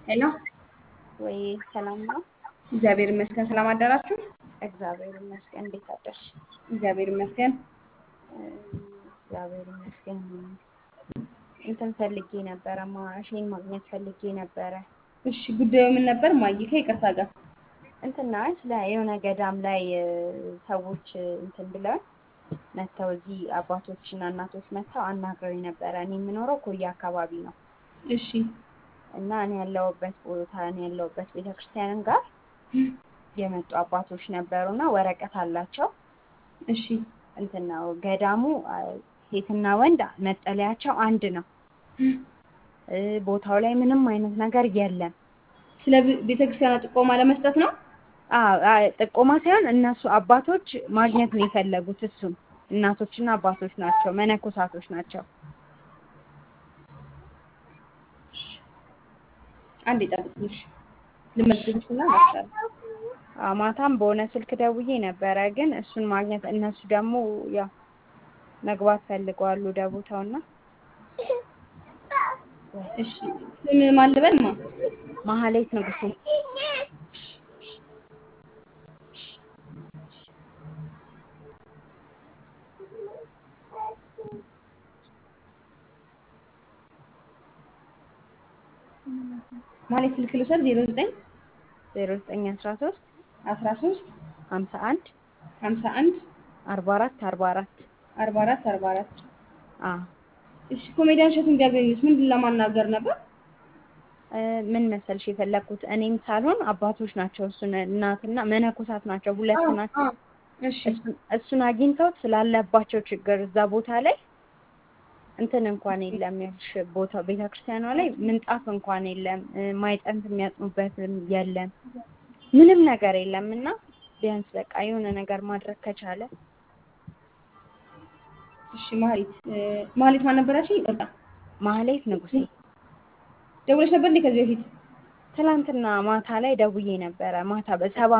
ሄሎ ወይ ሰላም ነው? እግዚአብሔር ይመስገን። ሰላም አደራችሁ? እግዚአብሔር ይመስገን። እንዴት አደርሽ? እግዚአብሔር ይመስገን። እግዚአብሔር ይመስገን። እንትን ፈልጌ ነበረ፣ ማሽን ማግኘት ፈልጌ ነበረ። እሺ ጉዳዩ ምን ነበር? ማይ ከይቅርታ ጋር እንትና ስለ የሆነ ገዳም ላይ እ፣ ሰዎች እ፣ እንትን ብለው መጥተው እዚህ አባቶችና እናቶች መጥተው አናግረው ነበረ። እኔ የምኖረው ኮያ አካባቢ ነው እሺ እና እኔ ያለሁበት ቦታ እኔ ያለሁበት ቤተክርስቲያንም ጋር የመጡ አባቶች ነበሩና ወረቀት አላቸው። እሺ እንትን ነው ገዳሙ አ፣ ሴትና ወንድ መጠለያቸው አንድ ነው። እ፣ ቦታው ላይ ምንም አይነት ነገር የለም። ስለ ቤ- ቤተክርስቲያኗ ጥቆማ ለመስጠት ነው። አዎ አ፣ ጥቆማ ሳይሆን እነሱ አባቶች ማግኘት ነው የፈለጉት። እሱም እናቶችና አባቶች ናቸው፣ መነኮሳቶች ናቸው። አንድ ይጠብቁሽ ልመዝግብሽና እመጣለሁ። አ፣ ማታም በሆነ ስልክ ደውዬ ነበረ፣ ግን እሱን ማግኘት እነሱ ደግሞ ያው መግባት ፈልገዋል ወደ ቦታውና እሺ ስም ማን ልበልማ? ማህሌት ንጉሴ ማለት ስልክ ልውሰድ 09 ዜሮ ዘጠኝ አስራ ሶስት 13 ሀምሳ አንድ 51 አርባ አራት አርባ አራት 44 44 አዎ እሺ ኮሜዲያን እሸቱን ቢያገኙት ምንድን ለማናገር ነበር? እ፣ ምን መሰልሽ የፈለግኩት እኔም ሳልሆን አባቶች ናቸው። እሱን እናትና መነኮሳት ናቸው፣ ሁለት አዎ፣ ናቸው። አዎ። እሺ እሱን- እሱን አግኝተውት ስላለባቸው ችግር እዛ ቦታ ላይ እንትን እንኳን የለም። ይኸውልሽ ቦታው ቤተክርስቲያኗ ላይ ምንጣፍ እንኳን የለም፣ እ፣ ማይጠንት የሚያጥኑበትም የለም፣ ምንም ነገር የለም እና ቢያንስ በቃ የሆነ ነገር ማድረግ ከቻለ እሺ ማህሌት እ፣ ማህሌት ማን ነበራችሁ? ይቅርታ ማህሌት ንጉሴ ደውለሽ ነበር እንዴ ከዚህ በፊት? ትላንትና ማታ ላይ ደውዬ ነበረ። ማታ በሰባ